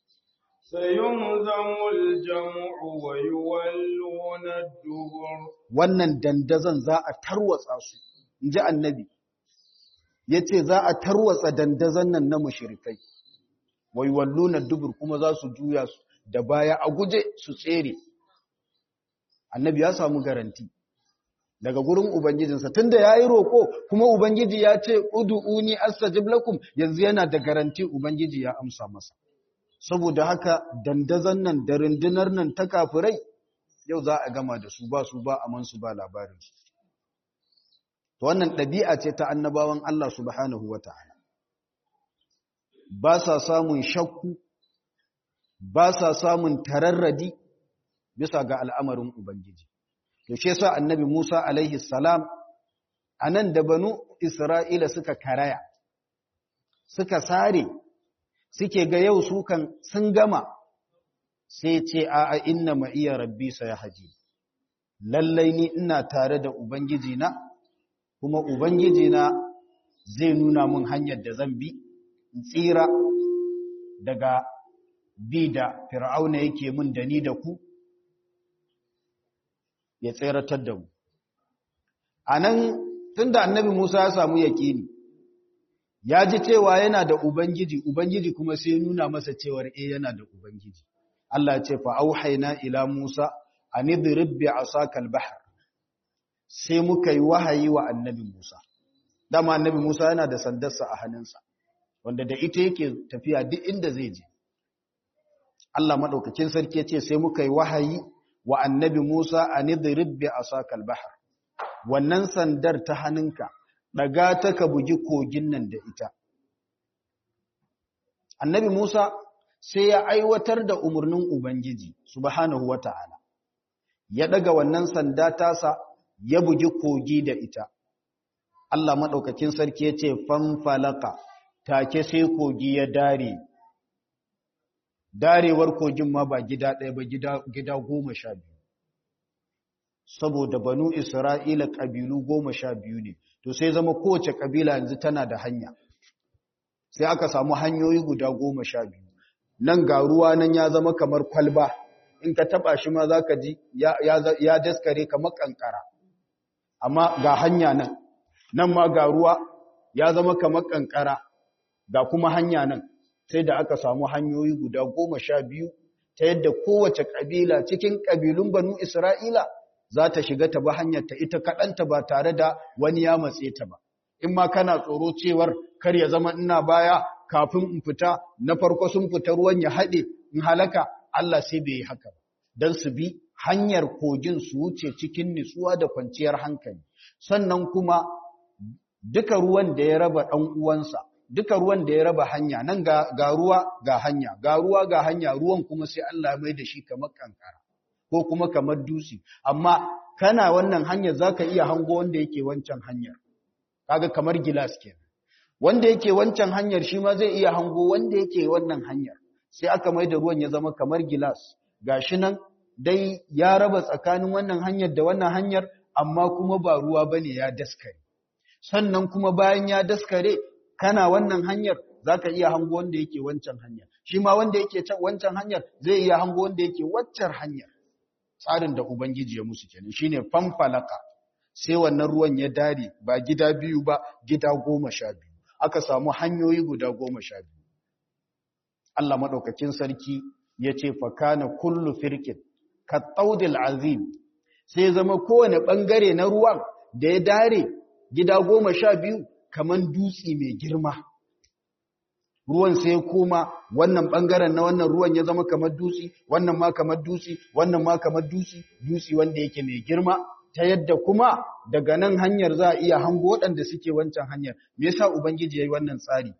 سيهزم الجمع ويولون الدبر Wannan dandazon za a tarwatsa su, in ji annabi, ya ce za a tarwatsa dandazon nan na mashirikai. wai walluna dubur kuma za su juya su da baya a guje su tsere annabi ya samu garanti daga gurin ubangijinsa tunda yayi roko kuma ubangiji ya ce ud'uni astajib lakum yanzu yana da garanti ubangiji ya amsa masa saboda haka dandazan nan da rundunar nan ta kafirai yau za a gama da su ba su ba aman su ba labarin su to wannan ɗabi'a ce ta annabawan Allah subhanahu wataala ba sa samun shakku ba sa samun tararradi bisa ga al'amarin Ubangiji. To, shi sa annabi Musa alaihi salam a nan da banu Isra'ila suka karaya, suka sare, suke ga yau su kan sun gama, sai ce, A'a, inna ma iya rabbi sa ya haji. Lallai ni ina tare da Ubangijina, kuma Ubangijina zai nuna mun hanyar da zan bi. tsira daga bi da fir'auna yake mun da ni da ku ya tseratar da mu a nan tun da annabi musa ya samu yakini ya ji cewa yana da ubangiji ubangiji kuma sai nuna masa cewar e yana da ubangiji Allah ce fa auhaina ila musa an idrib bi asaka al-bahr sai muka yi wahayi wa annabi musa dama annabi musa yana da sandarsa a hannunsa wanda da ita yake tafiya duk inda zai je Allah madaukakin sarki yace sai muka yi wahayi wa annabi Musa anidrib bi asakal bahr wannan sandar ta hannunka daga ta ka bugi kogin nan da ita annabi Musa sai ya aiwatar da umarnin ubangiji subhanahu wataala ya daga wannan sanda tasa ya bugi kogi da ita Allah madaukakin sarki yace fanfalaka take sai kogi ya dare darewar kogin ma ba gida ɗaya ba gida, gida goma sha biyu saboda banu isra'ila ƙabilu goma sha biyu ne to sai zama kowace ƙabila yanzu tana da hanya sai aka samu hanyoyi guda goma sha biyu nan ga ruwa nan ya zama kamar kwalba in ka taɓa shi ma za ka ji ya, ya, ya daskare kamar ƙanƙara amma ga hanya nan nan ma ga ruwa ya zama kamar ƙanƙara ga kuma hanya nan sai da aka samu hanyoyi guda goma sha biyu ta yadda kowace ƙabila cikin ƙabilun banu Isra'ila za ta shiga ta ba hanyar ta ita kaɗanta ba tare da wani ya matse ta ba. In ma kana tsoro cewar kar ya zama ina baya kafin in fita na farko sun fita ruwan ya haɗe in halaka Allah sai bai yi haka ba. Don su bi hanyar kogin su wuce cikin nutsuwa da kwanciyar hankali. Sannan kuma duka ruwan da ya raba ɗan uwansa duka ruwan da ya raba hanya nan ga, ga ruwa ga hanya ga ruwa ga hanya ruwan kuma sai Allah mai da shi kamar kankara ko kuma kamar dutse amma kana wannan hanyar zaka iya hango wanda yake wancan hanyar kaga kamar gilas kenan wanda yake wancan hanyar shi ma zai iya hango wanda yake wannan hanyar sai aka mai da ruwan ya zama kamar gilas gashi nan dai ya raba tsakanin wannan hanyar da wannan hanyar amma kuma ba ruwa bane ya daskare sannan kuma bayan ya daskare kana wannan hanyar za ka iya hango wanda yake wancan hanyar shi ma wanda yake wancan hanyar zai iya hango wanda yake waccar hanyar tsarin da ubangiji ya musu kenan shine fanfalaka sai wannan ruwan ya dare ba gida biyu ba gida goma sha biyu aka samu hanyoyi guda goma sha biyu Allah maɗaukakin sarki ya ce fakana kullu firkin ka tsaudil azim sai zama kowane ɓangare na ruwan da ya dare gida goma sha biyu kaman dutse mai girma ruwan sai koma wannan bangaren na wannan ruwan ya zama kamar dutse wannan ma kamar dutse wannan ma kamar dutse dutse wanda yake mai girma ta yadda kuma daga nan hanyar za a iya hango waɗanda suke wancan hanyar me yasa ubangiji yayi wannan tsari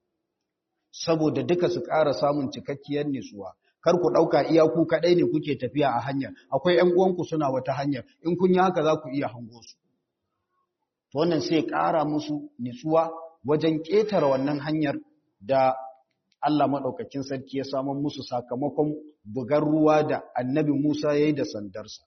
saboda duka su ƙara samun cikakkiyar nutsuwa kar ku ɗauka iya ku kaɗai ne kuke tafiya a hanyar akwai ƴan uwanku suna wata hanyar in kun yi haka za ku iya hango su to wannan sai ƙara musu nutsuwa wajen ƙetare wannan hanyar da Allah maɗaukakin sarki ya samun musu sakamakon bugar ruwa da annabi Musa ya yi da sandarsa.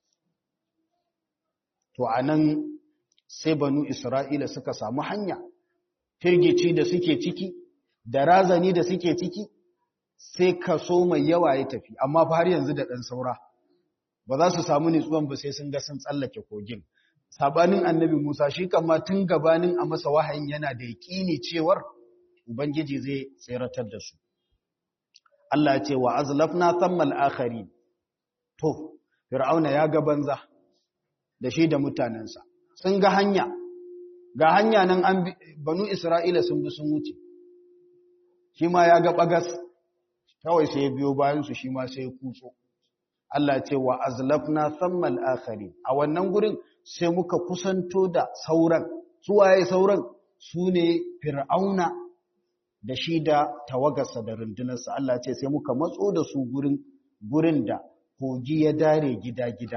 To, a nan sai banu Isra'ila suka samu hanya, firgici da suke ciki, da razani da suke ciki, sai kaso mai yawa ya tafi, amma fa har yanzu da ɗan saura. Ba za su samu nutsuwan ba sai sun ga sun tsallake kogin. Sabanin annabi Musa shi kama tun gabanin a masa wahayin yana da yaƙini cewar Ubangiji zai tseratar da su. Allah ce wa azlafna thammal akhari to Fir'auna ya ga banza da shi da mutanensa sun ga hanya ga hanya nan an banu Isra'ila sun bi sun wuce shi ma ya ga bagas kawai sai ya biyo bayan su shi ma sai ya kutso Allah ce wa azlafna thammal akhari a wannan gurin sai muka kusanto da sauran su waye sauran su ne Fir'auna da shi da tawagarsa da rundunarsa Allah ce sai muka matso da su gurin gurin da kogi ya dare gida-gida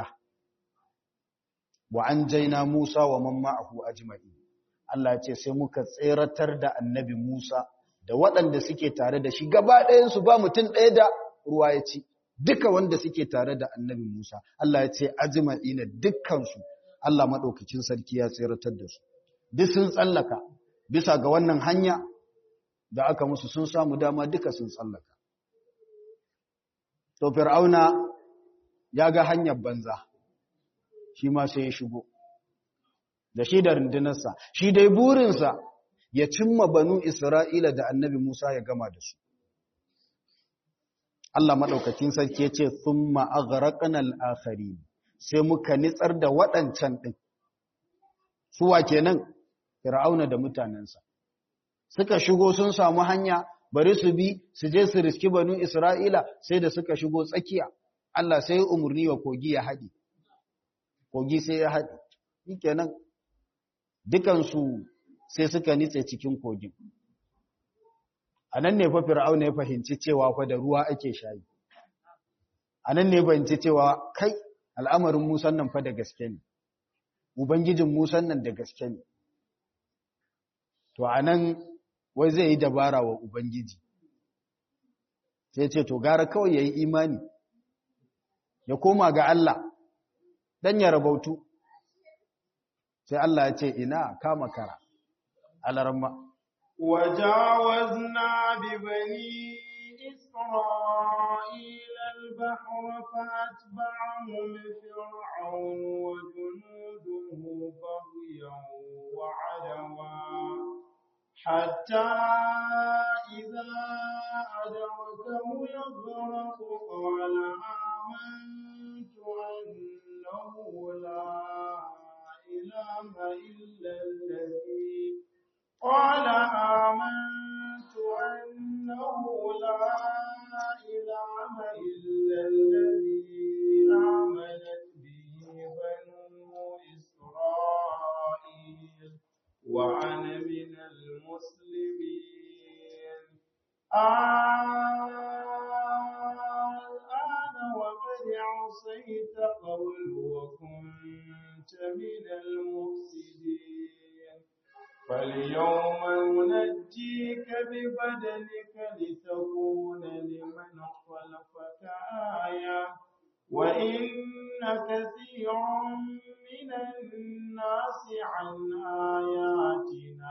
wa an jaina Musa wa man ma'ahu ajma'i Allah ce sai muka tseratar da annabi Musa da waɗanda suke tare da shi gaba ɗayan su ba mutum ɗaya da ruwa ya ci duka wanda suke tare da annabi Musa Allah ya ce ajma'i na dukkan su Allah madaukakin sarki ya tseratar da su duk sun tsallaka bisa ga wannan hanya da aka musu sun samu dama duka sun tsallaka. To, Fir'auna ya ga hanyar banza, shi ma sai ya shigo, da shi da rundunarsa, shi dai burinsa ya cimma banu Isra'ila da annabi Musa ya gama da su. Allah maɗaukakin sarki ya ce, Sun ma'agaraƙanar akari, sai muka nitsar da waɗancan ɗin, suwa kenan, Fir'auna da mutanensa. suka shigo sun samu hanya bari su bi su je su riski banu Isra'ila sai da suka shigo tsakiya Allah sai umarni wa kogi ya haɗi kogi sai ya haɗi shikenan dukansu sai suka nitse cikin kogin a nan ne fa fir'auna ya fahimci cewa fa da ruwa ake shayi a nan ne fahimci cewa kai al'amarin musan nan fa da gaske ne ubangijin musan nan da gaske ne to a nan wai zai yi dabara wa ubangiji sai ce to gara kawai ya yi imani ya koma ga Allah dan ya rabautu sai Allah ya ce ina kama kara alarma وجاوزنا ببني إسرائيل البحر فأتبعهم فرعون وجنوده بغيا وعدوا حتى إذا أدركه الغرق قال آمنت أنه لا إله إلا الذي قال آمنت أنه لا إله إلا الذي آمنت به بنو إسرائيل وأنا من المسلمين الآن وقد عصيت قبل وكنت من المفسدين فاليوم ننجيك ببدنك لتكون لمن خلفك آية وإن كثيرا من الناس عن آياتنا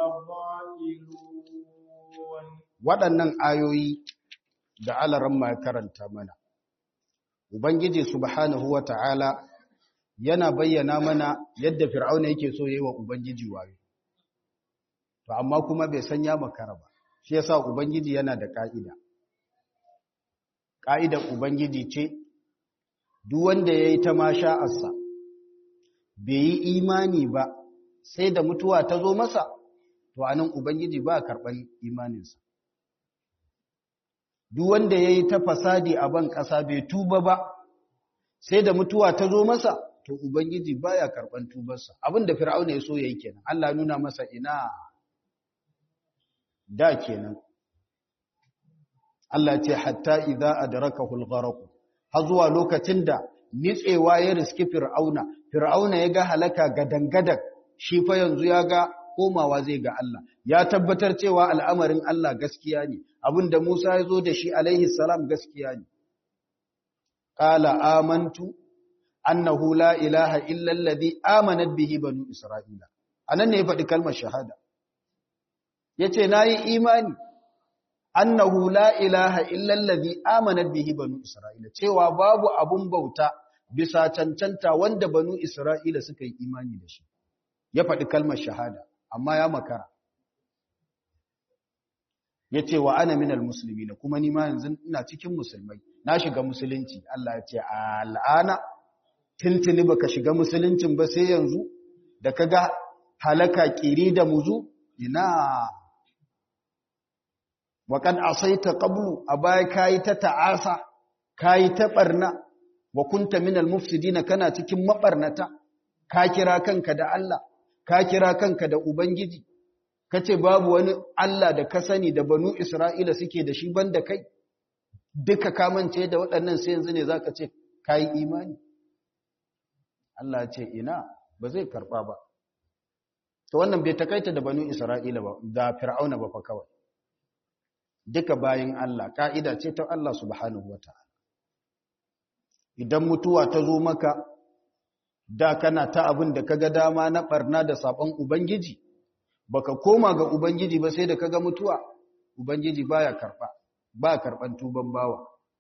لغافلون waɗannan ayoyi da alaramma ya karanta mana ubangiji subhanahu wata'ala yana bayyana mana yadda fir'auna yake so yayi wa ubangiji wayo to amma kuma bai san ya makara ba shi yasa ubangiji yana da ka'ida ka'idar ubangiji ce duk wanda yayi ta masha'arsa bai yi imani ba sai da mutuwa ta zo masa to anan ubangiji ba karban imaninsa duk wanda yayi ta fasadi a ban ƙasa bai tuba ba sai da mutuwa ta zo masa to ubangiji baya karban tubarsa abinda fir'auna ya so yayi kenan Allah nuna masa ina da kenan Allah ce hatta idza adrakahu al-gharq har zuwa lokacin da nitsewa ya riski fir'auna fir'auna ya ga halaka gadangadan shi fa yanzu ya ga komawa zai ga Allah ya tabbatar cewa al'amarin Allah gaskiya ne abinda Musa ya zo da shi alaihi salam gaskiya ne qala amantu annahu la ilaha illa alladhi amanat bihi banu isra'ila anan ne ya faɗi kalmar shahada yace nayi imani annahu la ilaha illa alladhi amanat bihi banu isra'ila cewa babu abun bauta bisa cancanta wanda banu isra'ila suka yi imani da shi ya faɗi kalmar shahada amma ya makara yace wa ana minal muslimina kuma ni ma yanzu ina cikin musulmai na shiga musulunci Allah ya ce al'ana tintini baka shiga musuluncin ba sai yanzu da kaga halaka kiri da muzu ina waƙad asaita qablu a baya kayi ta ta'asa kayi ta barna wa kunta minal mufsidina kana cikin mabarnata ka kira kanka da Allah ka kira kanka da ubangiji kace babu wani Allah da ka sani da banu Isra'ila suke da shi banda kai duka kamance da waɗannan sai yanzu ne zaka ce kayi imani Allah ya ce ina ba zai karba ba to wannan bai takaita da banu Isra'ila ba da Fir'auna ba fa kawai duka bayin Allah ka'ida ce ta Allah subhanahu wata'ala idan mutuwa ta zo maka da kana ta abin da kaga dama na barna da sabon ubangiji baka koma ga ubangiji ba sai da kaga mutuwa ubangiji baya karba ba karban tuban bawa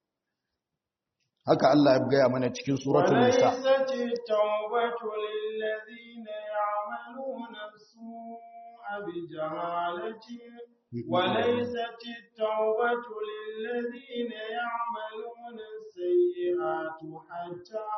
haka Allah ya gaya mana cikin suratul nisa tawbatu lil ladina ya'maluna su'a bi jahalatin وليست التوبة للذين يعملون السيئات حتى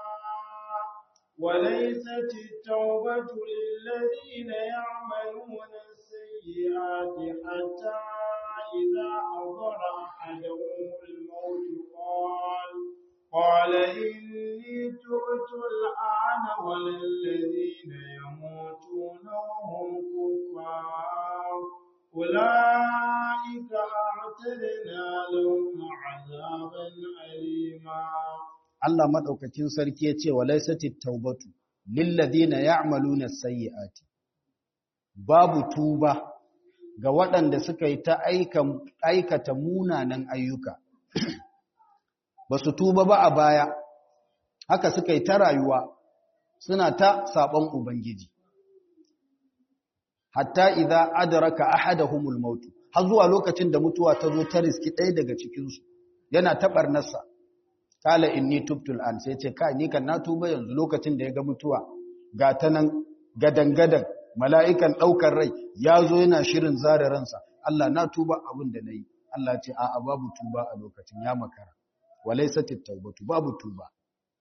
وليست التوبة للذين يعملون السيئات حتى إذا حضر أحدهم الموت قال قال إني تبت الآن ولا الذين يموتون وهم كفار أولئك أعتدنا لهم عذابا أليما Allah madaukakin sarki ya ce walaisatit taubatu lilladheena ya'maluna as-sayyi'ati babu tuba ga waɗanda suka yi ta aikata munanan ayyuka ba su tuba ba a baya haka suka yi ta rayuwa suna ta saɓon ubangiji hatta idza adraka ahaduhumul maut har zuwa lokacin da mutuwa ta zo ta riski ɗaya daga cikinsu yana ta barnarsa kala inni tubtul an sai ce kai ni kan na tuba yanzu lokacin da ya ga mutuwa ga ta nan gadan-gadan mala'ikan ɗaukar rai ya zo yana shirin zare ransa Allah na tuba abin da na yi Allah ce a babu tuba a lokacin ya makara walai satit taubatu babu tuba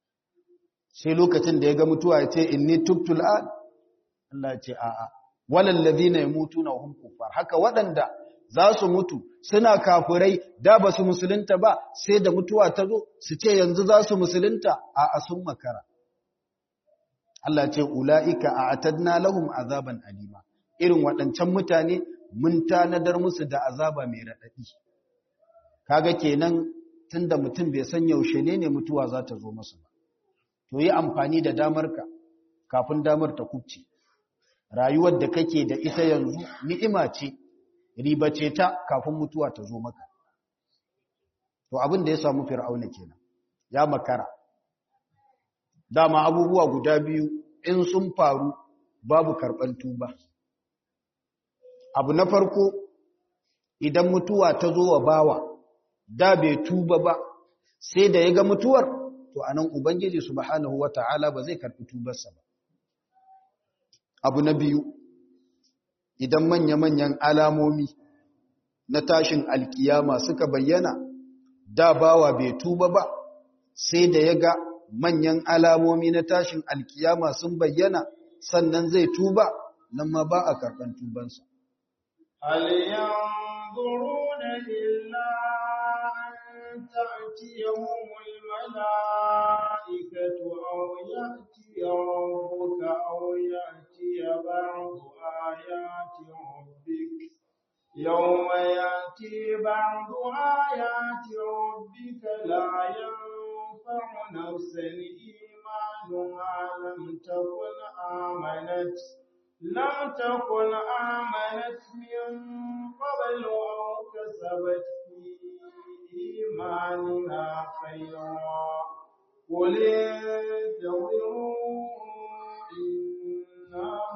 sai lokacin da ya ga mutuwa ya ce inni tubtul an Allah ce a a walal ladina yamutuna hum kuffar haka waɗanda za su mutu suna kafirai da ba su musulunta ba sai da mutuwa ta zo su ce yanzu za su musulunta a a sun makara Allah ce ula'ika a atadna lahum azaban alima irin waɗancan mutane mun tanadar musu da azaba mai raɗaɗi kaga kenan tunda mutum bai san yaushe ne ne mutuwa za ta zo masa ba to yi amfani da damarka kafin damar ta kubce rayuwar da kake da ita yanzu ni'ima ce ribace ta kafin mutuwa ta zo maka to abin da ya samu fir'auna kenan ya makara dama abubuwa guda biyu in sun faru babu karɓar tuba abu na farko idan mutuwa ta zo wa bawa da bai tuba ba sai da ya ga mutuwar to anan ubangiji subhanahu wata'ala ba zai karɓi tubarsa ba abu na biyu idan manya-manyan alamomi na tashin alkiyama suka bayyana da bawa bai tuba ba sai da ya ga manyan alamomi na tashin alkiyama sun bayyana sannan zai tuba nan ma ba a karɓar tubansa. هل ينظرون إلا أن تأتيهم الملائكة أو يأتي ربك أو يأتي بعض آيات ربك يوم يأتي بعض آيات ربك لا ينفع نفسا إيمانها لم تكن آمنت لم تكن آمنت من قبل أو كسبت في إيمانها خيرا قل انتظروا إنا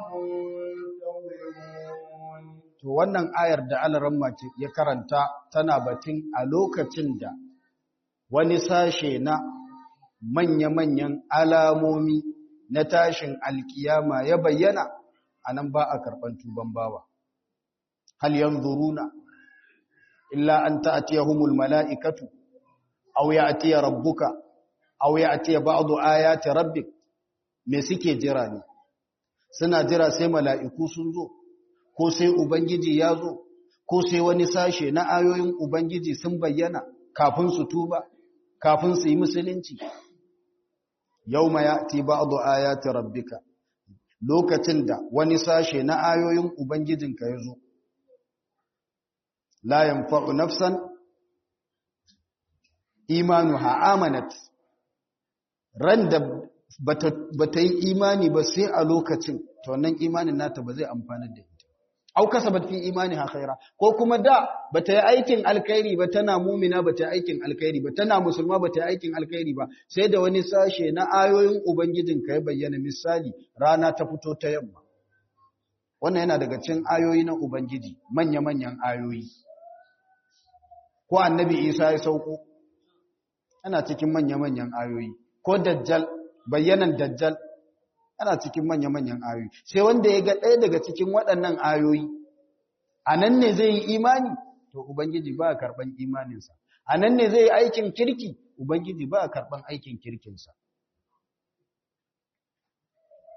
منتظرون To wannan ayar da Alaramma ya karanta tana batun a lokacin da wani sashe na manya-manyan alamomi na tashin alkiyama ya bayyana a nan ba a karɓar tuban bawa. Hal yanzuruna illa an ta'tiyahumul mala'ikatu aw ya'tiya rabbuka aw ya'tiya ba'du ayati rabbik me suke jira ne suna jira sai mala'iku sun zo ko sai ubangiji ya zo ko sai wani sashe na ayoyin ubangiji sun bayyana kafin su tuba kafin su yi musulunci yawma ya'ti ba'du ayati rabbika lokacin da wani sashe na ayoyin ubangijinka ya zo la yanfa'u nafsan imanuha amanat ran da bata yi imani ba sai a lokacin to wannan imanin nata ba zai amfana da ita au kasabat fi imaniha khaira ko kuma da bata yi aikin alkhairi ba tana mumina bata yi aikin alkhairi ba tana musulma bata yi aikin alkhairi ba sai da wani sashe na ayoyin ubangijin ka ya bayyana misali rana ta fito ta yamma wannan yana daga cikin ayoyi na ubangiji manya manyan ayoyi ko annabi Isa ya sauko ana cikin manya manyan ayoyi ko dajjal bayyanan dajjal ana cikin manya-manyan ayoyi sai wanda ya ga ɗaya daga cikin waɗannan ayoyi a nan ne zai yi imani to ubangiji ba a karɓan imaninsa a nan ne zai yi aikin kirki ubangiji ba a karɓan aikin kirkinsa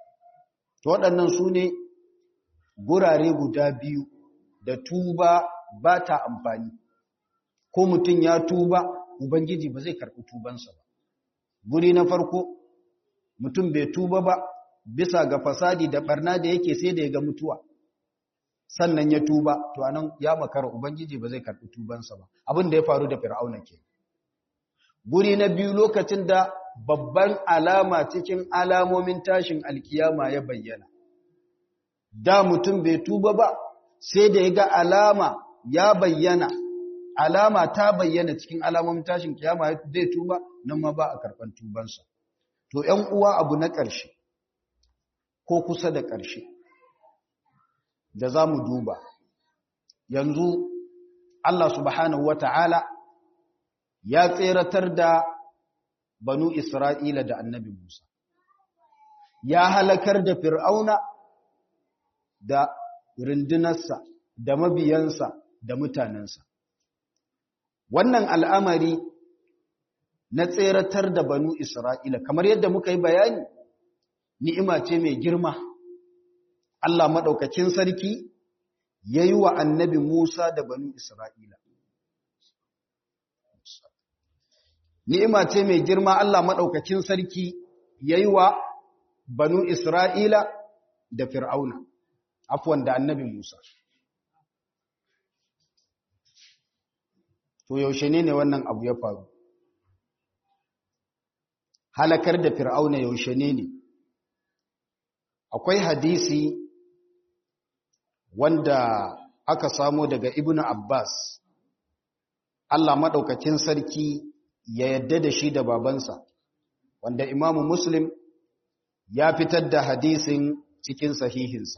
to waɗannan su ne gurare guda biyu da tuba ba ta amfani ko mutum ya tuba ubangiji ba zai karɓi tubansa ba guri na farko mutum bai tuba ba bisa ga fasadi da barna da yake sai da ya ga mutuwa sannan ya tuba to anan ya makara ubangiji ba zai karɓi tubansa ba abin da ya faru da fir'auna ke guri na biyu lokacin da babban alama cikin alamomin tashin alkiyama ya bayyana da mutum bai tuba ba sai da ya ga alama ya bayyana alama ta bayyana cikin alamomin tashin kiyama zai tuba nan ma ba a karɓan tubansa to ‘yan uwa abu na ƙarshe ko kusa da ƙarshe da za mu duba yanzu Allah subhanahu wata'ala ya tseratar da banu Isra'ila da annabi Musa ya halakar da fir'auna da rundunarsa da mabiyansa da mutanensa wannan al'amari na tseratar da banu Isra'ila kamar yadda muka yi bayani ni'ima ce mai girma Allah maɗaukacin sarki ya yi wa annabi Musa da banu Isra'ila. Ni'ima ce mai girma Allah maɗaukacin sarki ya yi wa banu Isra'ila da Fir'auna, afuwan da annabi Musa. To yaushe ne ne wannan abu ya faru? Halakar da Fir'auna yaushe ne ne? Akwai hadisi wanda aka samo daga Ibn Abbas Allah maɗaukacin sarki ya yadda da shi da babansa wanda Imamu Muslim ya fitar da hadisin cikin sahihinsa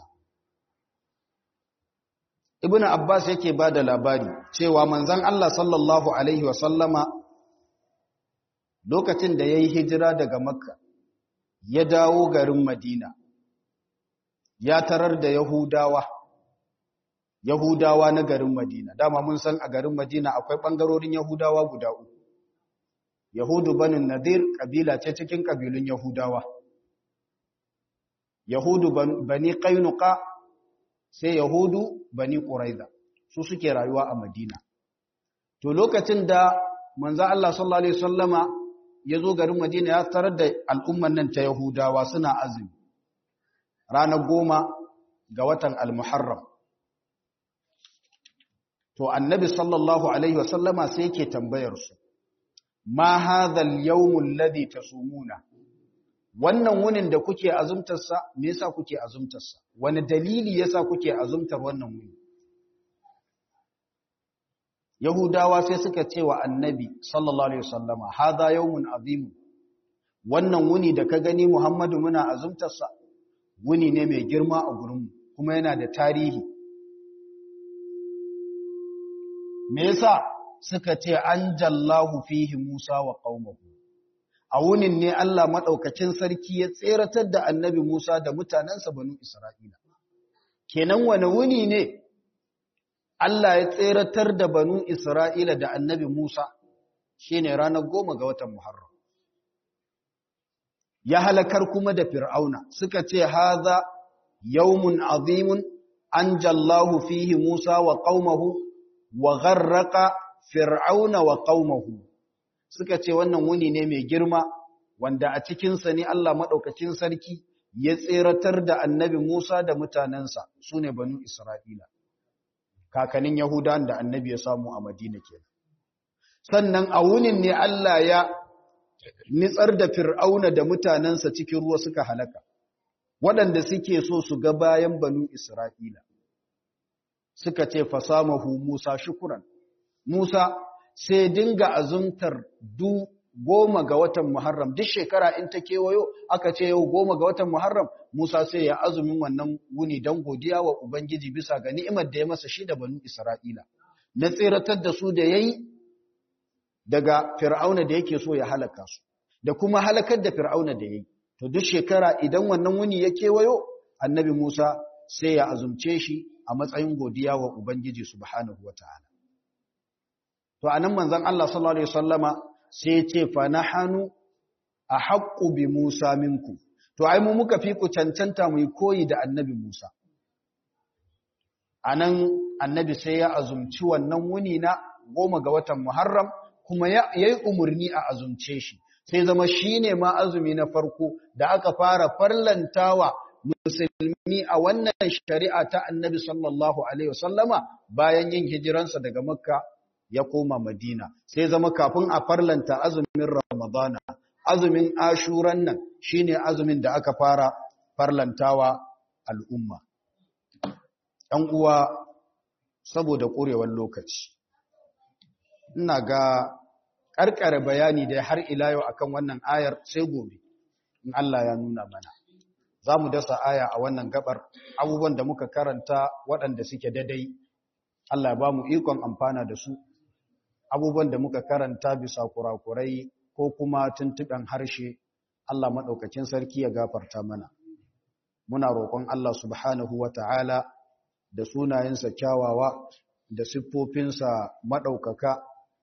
Ibn Abbas yake ba da labari cewa manzan Allah sallallahu Alaihi wasallama lokacin da ya yi hijira daga Makka ya dawo garin Madina ya tarar da Yahudawa Yahudawa na garin Madina. Dama mun san a garin Madina akwai ɓangarorin Yahudawa guda uku. Yahudu banin Nadir ƙabila ce cikin ƙabilun Yahudawa. Yahudu bani Kainuka sai Yahudu bani Ƙuraiza. Su suke rayuwa a Madina. To lokacin da manzo Allah sallallahu Alaihi Wasallama ya zo garin Madina ya tarar da al'umman nan ta Yahudawa suna azumi. Ranar goma ga watan Al-Muharram. to annabi sallallahu alaihi wasallama sai yake tambayar su ma hadhal yawmul ladhi tasumuna wannan wunin da kuke azumtar sa me yasa kuke azumtar sa wani dalili yasa kuke azumtar wannan wuni yahudawa sai suka ce wa annabi sallallahu alaihi wasallama hadha yawmun azim wannan wuni da ka gani muhammadu muna azumtar sa wuni ne mai girma a gurin kuma yana da tarihi me yasa suka ce anjallahu fihi Musa wa qaumahu a wunin ne Allah madaukakin sarki ya tseratar da annabi Musa da mutanansa banu Isra'ila kenan wani wuni ne Allah ya tseratar da banu Isra'ila da annabi Musa shine ranar goma ga watan Muharram ya halakar kuma da Fir'auna suka ce haza yawmun azimun anjallahu fihi Musa wa qaumahu wa gharraqa fir'auna wa qaumahu suka ce wannan wuni ne mai girma wanda a cikin sa ne Allah madaukakin sarki ya tseratar da annabi Musa da mutanansa sune banu Isra'ila kakanin Yahudan da annabi ya samu a Madina kenan sannan a wunin ne Allah ya nitsar da fir'auna da mutanansa cikin ruwa suka halaka waɗanda suke so su ga bayan banu Isra'ila suka ce fasamahu Musa shukuran. Musa sai dinga azumtar du goma ga watan Muharram, duk shekara in ta kewayo aka ce yau goma ga watan Muharram, Musa sai ya azumin wannan wuni don godiya wa Ubangiji bisa ga ni'imar da ya masa shi da banu Isra'ila. Na tseratar da su da ya yi daga Fir'auna da yake so ya halaka su, da kuma halakar da Fir'auna da ya yi. To duk shekara idan wannan wuni ya kewayo, annabi Musa sai ya azumce shi a matsayin godiya wa Ubangiji subhanahu wa ta'ala. To, a nan manzan Allah sallallahu Alaihi Wasallama sai ce, fa na hannu a haƙƙu bi Musa minku, to, ai, mu muka fi ku cancanta mu yi koyi da annabi Musa. A nan annabi sai ya azumci wannan wuni na goma ga watan muharram kuma ya yi umarni a azumce shi sai zama shi ne ma azumi na farko da aka fara farlantawa musulmi a wannan shari'a ta annabi sallallahu alaihi wasallama bayan yin hijiransa daga makka ya koma madina sai zama kafin a farlanta azumin ramadana azumin ashuran nan shine azumin da aka fara farlantawa al'umma ɗan uwa saboda ƙurewar lokaci ina ga ƙarƙare bayani da har ila yau akan wannan ayar sai gobe in Allah ya nuna mana za mu dasa aya a wannan gabar abubuwan da muka karanta waɗanda suke dadai Allah ya ba mu ikon amfana da su abubuwan da muka karanta bisa kurakurai ko kuma tuntuɓen harshe Allah maɗaukacin sarki ya gafarta mana muna roƙon Allah subhanahu wa ta'ala da sunayensa kyawawa da siffofinsa maɗaukaka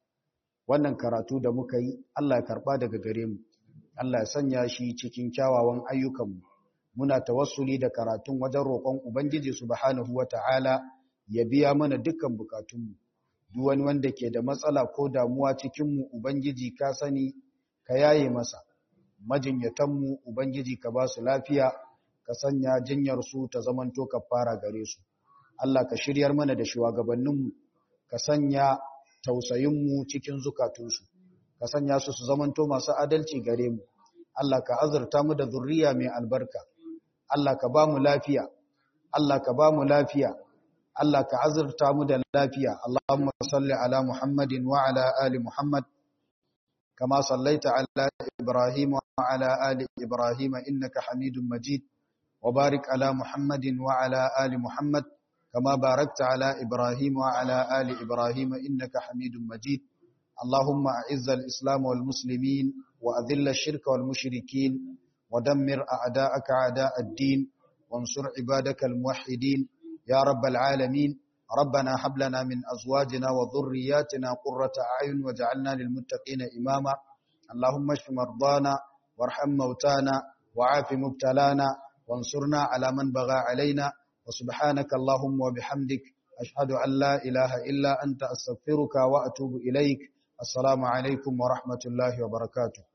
wannan karatu da muka yi Allah ya karɓa daga gare mu Allah ya sanya shi cikin kyawawan ayyukanmu muna tawassuli da karatun wajen roƙon Ubangiji subhanahu wata'ala ya biya mana dukkan bukatunmu duk wani wanda ke da matsala ko damuwa cikinmu Ubangiji ka sani ka yaye masa majinyatanmu Ubangiji ka ba su lafiya ka sanya jinyar su ta zamanto ka fara gare su Allah ka shiryar mana da shugabanninmu ka sanya tausayinmu cikin zukatunsu ka sanya su su zamanto masu adalci gare mu Allah ka azurta mu da zurriya mai albarka Allah ka ba mu lafiya Allah ka ba mu lafiya Allah ka azurta mu da lafiya Allahumma salli ala Muhammadin wa ala ali Muhammad kama sallaita ala Ibrahim wa ala ali Ibrahim innaka Hamidum Majid wa barik ala Muhammadin wa ala ali Muhammad كما باركت على إبراهيم وعلى آل إبراهيم إنك حميد مجيد اللهم أعز الإسلام والمسلمين وأذل الشرك والمشركين ودمر أعداءك أعداء الدين وانصر عبادك الموحدين يا رب العالمين ربنا هب لنا من أزواجنا وذرياتنا قرة أعين وجعلنا للمتقين إماما اللهم اشف مرضانا وارحم موتانا وعاف مبتلانا وانصرنا على من بغى علينا وسبحانك اللهم وبحمدك أشهد أن لا إله إلا أنت أستغفرك وأتوب إليك السلام عليكم ورحمة الله وبركاته